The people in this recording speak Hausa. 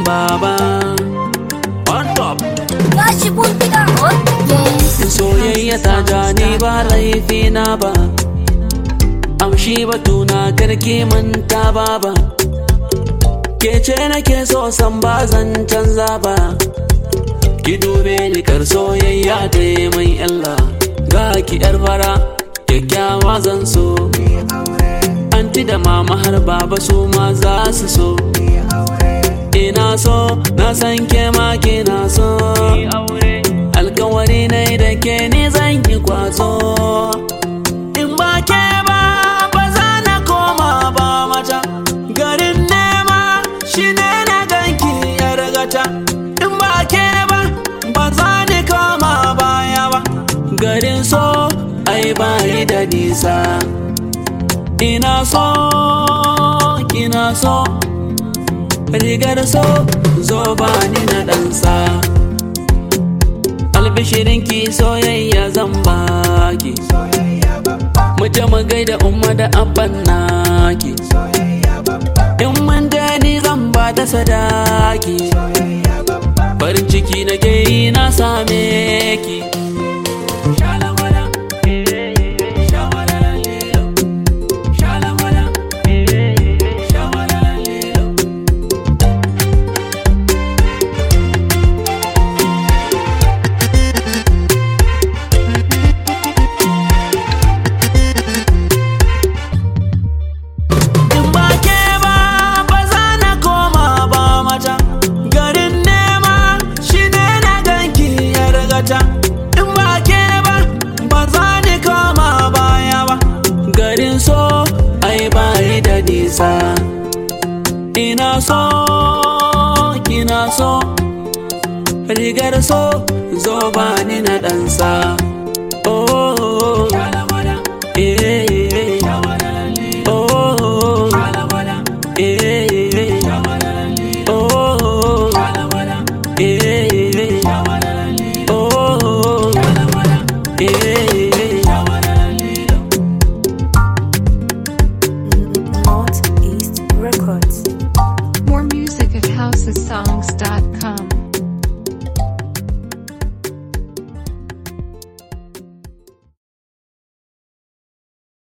baba on top Ya shigo gida. Okay. soyayya ta ja ni ba laifi na ba amshi batuna karki manta baba ke ce nake so san ba zan canza ba ki dube ni kar soyayya ta yi mai illa ga ki yar fara kyakkyawa zan so anti da mama har baba su ma za su so ina so na san ke ma kina so alkawari ne da ke ni zan yi kwazo in ba ke ba ba za na koma ba mata garin nema shi ne na ganki yar gata in ba ke ba ba za ni koma baya ba garin so ai ba yi da nisa ina so kina so rigar so zo ba ni na ɗansa albishirinki soyayya zan baki mu je mu gaida umma da abban naki in mun je ni zan ba da sadaki farin ciki na ke yi na same ki Shalawala, eh, shawalala, lilo. Shalawala, eh, shawalala, lilo. In ba ke ba ba za na koma ba mata garin nema shi ne na ganki ya rigata in ba ke ba ba za ni koma baya ba garin so ai ba yi da nisa ina so kina so rigar so zo ba ni na ɗansa